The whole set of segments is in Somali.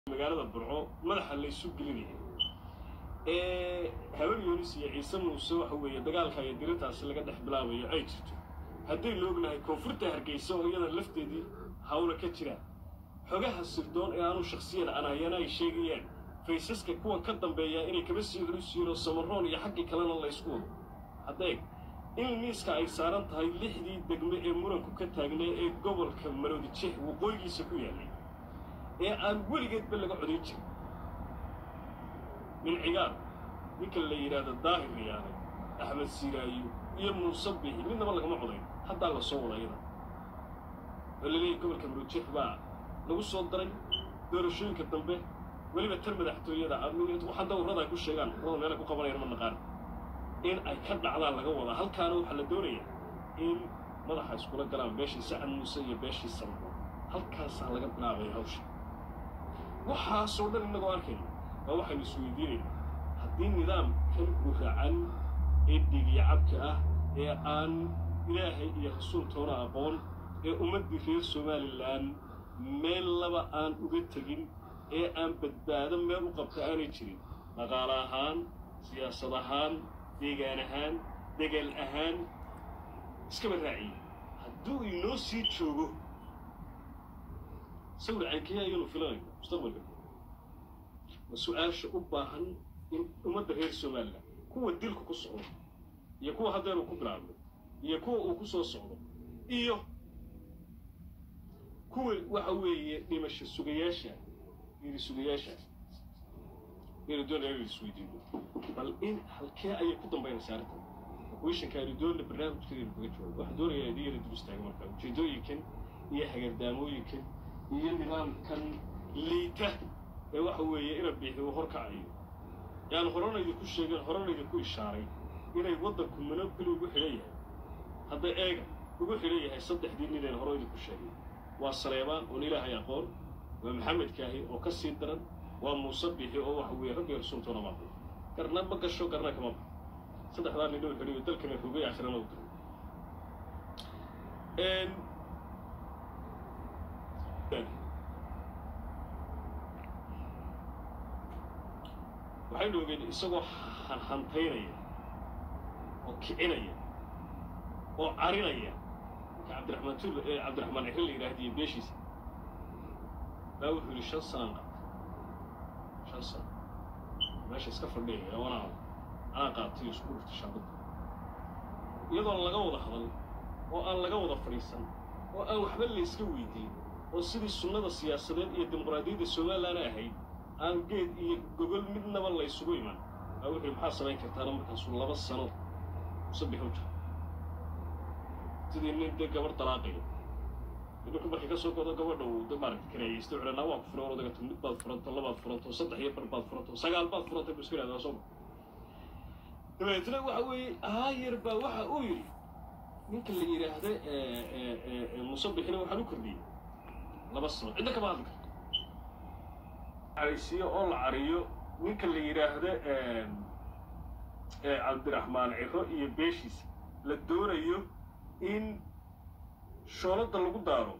magaalada burco madaxa laysu gelinaya ee habar yoonis iyo ciise muuse waxa weeye dagaalka iyo dirintaasi laga dhex bilaabayo ay jirto haddaynu ognahay koonfurta hargeysa oo iyada lafteedii hawla ka jiraan xogaha sirdoon ee aanu shakhsiyan anayana ay sheegayaan faysaska kuwa ka dambeeya inay kaba sii culus yihiin oo samaroon iyo xaggii kalena laysku wado haddeeg in miiska ay saaran tahay lixdii degme ee muranku ka taagnay ee gobolka maroodijeex waqooyigiisa ku yaallay ee aan weligeedba laga codayn jirin min cigaal ninka la yidhaahdo daahir riyaane axmed siiraayo iyo muuse bixi midnaba lagama codayn haddaa la soo wada iyada oo laleeyahy gobolka maroodijeex baa lagu soo daray doorashooyinka dambe weliba tar madaxtooyada waxaa dawrada ay ku sheegaan urada meela ku qabanayaan ma naqaan in ay ka dhacdaan laga wadaa halkaana waxaa la doonayaa in madaxa iskula galaan beeshii sacad muuse iyo beeshii samro halkaasaa laga bilaabaya hawsha waxaasoo dhan innagoo arkayna waa waxaynu isweydiinayna haddii nidaamkan guracan ee dhigiya cabka ah ee aan ilaahay iyo rasuultoona aqoon ee ummaddii reer somalilan meel laba aan uga tegin ee aan badbaado meel u qabta aanay jirin dhaqaale ahaan siyaasad ahaan deegaan ahaan degel ahaan iskaba raaciye hadduu inoo sii joogo sawir caynkayaa ayanu filanayno mustaqbalka waa su-aasha u baahan in ummadda reer somalilan kuwa dilku ku socdo iyo kuwa haddeenu ku bilaabno iyo kuwa uu ku soo socdo iyo kuwa waxa weeye dhimasho sugayaasha geeri sugayaasha aynu doonaya inaynu isweydiino bal in halkee ayay ku dambaynaysaa arrintan wishanka aynu doonna barnaamijkeedaynu kaga joogo waxaan doonayaa idin yara dul istaaga marka ujeedooyinkan iyo hagardaamooyinkan iyo nidaamkan liita ee waxa weeye ina biixi uu horkacayo yaan horana idinku sheegeen horana idinku ishaaray inay waddanku monopoli ugu xidhan yahay hadda eega ugu xidhan yahay saddexdii nineen hore idinku sheegay waa saleebaan oon ilaahay aqoon waa maxamed kaahi oo ka sii daran waa muuse bixi oo waxa weeye rabbiga rasuultoona maaqo garna ma gasho garna kama baxo saddexdaa nin dhowr xidhiyo dalkana rogay aakhirana u diray waxaynu ogeyn isagoo hantaynaya oo kicinaya oo carinaya ninka cabdiraxmaan tuul ee cabdiraxmaan cixri la yidhaahdiyo beeshiisa baa wuxuu yidhi shan sanaan qabtay shan sano meesha iska fadhiyaya wanaa anaa qaatay isku dhurta shaabadda iyadoon laga wada hadal oo aan laga wada fadhiisan oo aan waxba layska weydiin oo sidii sunnada siyaasadeed iyo dimuqraadiyadda somalilan ahayd aan geed iyo gogol midnaba laysugu iman baa wuxuu maxaa samayn kartaana markaasuu laba sano sabix u jiro sidii nin dee gabarh dalaaqaya idinku markay ka soo godo gabadha uu de maaragta kareeyaysta wuxuu naa waan ku furay odagato mid baad furanto labaad furanto saddex iyo bar baad furanto sagaal baad furantay buu iska yidhahdaa soo dabeetna waxa weeye aayar baa waxa uu yidhi ninka la yidhaahda musabixina waxaan u kordhiyey laba sano cidna kama hadli karto caraysiyo oo la cariyo ninka la yidhaahda cabdiraxmaan ciro iyo beeshiisa la doonayo in shoolada lagu daaro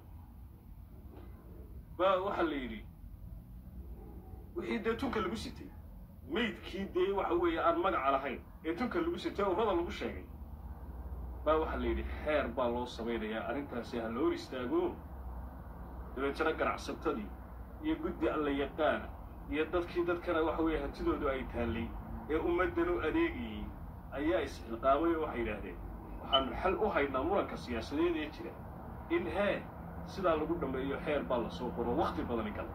baa waxaa la yidhi wixii dee tunka lagu sitay maydkii dee waxa weeye aan magaca lahayn ee tunka lagu sitay urrada lagu sheegay baa waxaa la yidhi xeer baa loo samaynayaa arrintaasi ha la hor istaago dabeetana ganacsatadii iyo guddi alla yaqaana iyo dadkii dadkana waxa weeye hantidoodu ay taallay ee ummaddan u adeegayey ayaa isxilqaamay oo waxay yidhaahdeen waxaanu xal u haynaa muranka siyaasadeed ee jira in hee sidaa lagu dhammeeyo xeer baa la soo qoro wakhti badani gala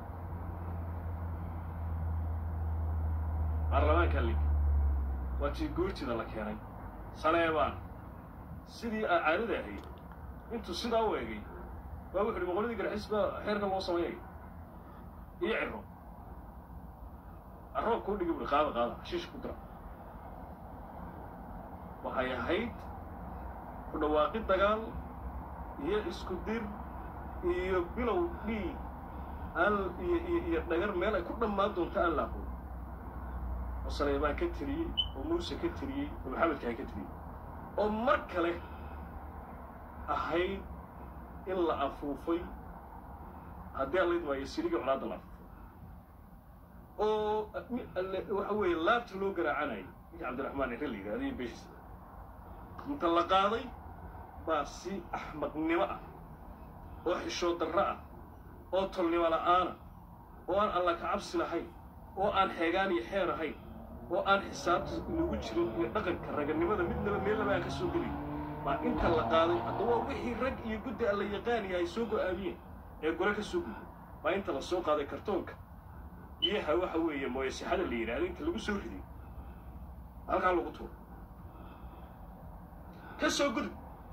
baarlamaanka lig waa tii goortida la keenay saleebaan sidii aa caadada ahayd intuu sidaa u egay baa wuxu uhi boqoladii garxis baa xeerka loo samaynaya iyo ciro aroob kuu dhigi buhi qaada qaada hashiisha ku dira waxay ahayd ku dhawaaqi dagaal iyo isku dir iyo bilow dhiig aan iyo iyo dhagar meel ay ku dhammaan doonto aan la aqoon oo saleebaan ka tiriyey oo muuse ka tiriyey oo maxamedkaan ka tiriyey oo mar kale ahayd in la afuufay haddii aan la idmaayo sirigii colaadda la afuufay oo waxa weeye laabta loo garaacanayay ninka cabdiraxmaan ere la yidhahdo iyo beeshiisa inta la qaaday baa si axmaqnimo ah oo xishood darro ah oo tolnimo la'aana oo aan alla ka cabsi lahayn oo aan xeegaan iyo xeer ahayn oo aan xisaabta inagu jirin iyo dhaqanka raganimada midnaba meellaba aan ka soo gelin baa inta la qaaday haddaba wixii rag iyo guddi alla yaqaaniya ay soo go'aamiyeen ee gore ka soo gudbay baa inta la soo qaaday kartoonka biyaha waxa weeye mooyasixada la yidhahdo inta lagu soo riday halkaa lagu tuuro ka soo gudub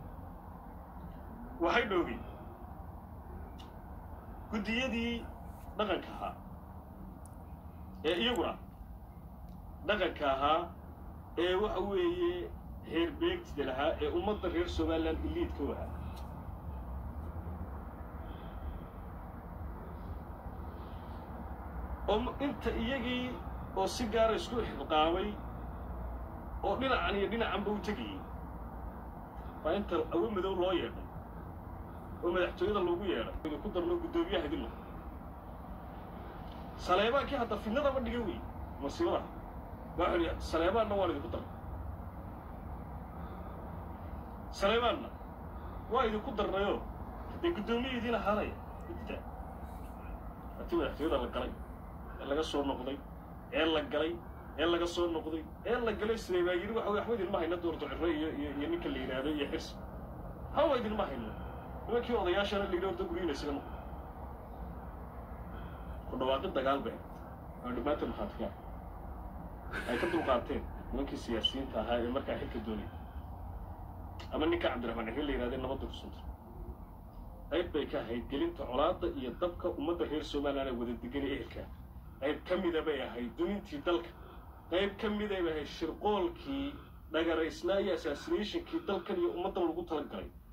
waxay dhoogeen guddiyadii dhaqanka ahaa ee iyaguna dhaqanka ahaa ee waxa weeye heer beegtida lahaa ee ummadda reer somalilan iliidka u ahaa oo inta iyagii oo si gaara isku ixilqaamay oo dhinacan iyo dhinacanba u tegayey baa inta awo madow loo yeedhay oo madaxtooyada loogu yeedhay idinku darno guddoomiyaha idin noqo saleebaankii hadda fidnadaba dhiga wey masiibadaha waxau idhi saleebaanna waan idinku darnay saleebaanna waa idinku darnayoo dee guddoomiya idiin ahaanaya idida hatii madaxtooyada la galay ee laga soo noqday ee la galay ee laga soo noqday ee la galay sidee baa yidhi waxa wey waxba idinma hayna doorto cirro iyo iyo iyo ninka la yidhaahdo iyo xirsi hawa idinma hayno nimankii odayaashana la yidhi horta guryiina isaga noqo ku dhawaaqi dagaal bay ahayd oo dhammaantood maxaadkaan ay ka dulqaateen nimankii siyaasiyiinta ahaa ee markaa xilka doonaya ama ninka cabdiraxmaan xil la yidhahdee nabadda ku sunta qayb bay ka ahayd gelinta colaadda iyo dabka ummadda reer somalilan ee wada degan ee ehelkaa qayb ka mida bay ahayd dumintii dalka qayb ka miday bay ahayd shirqoolkii dhagaraysnaa iyo assassinationkii dalkan iyo ummaddan lagu tala galay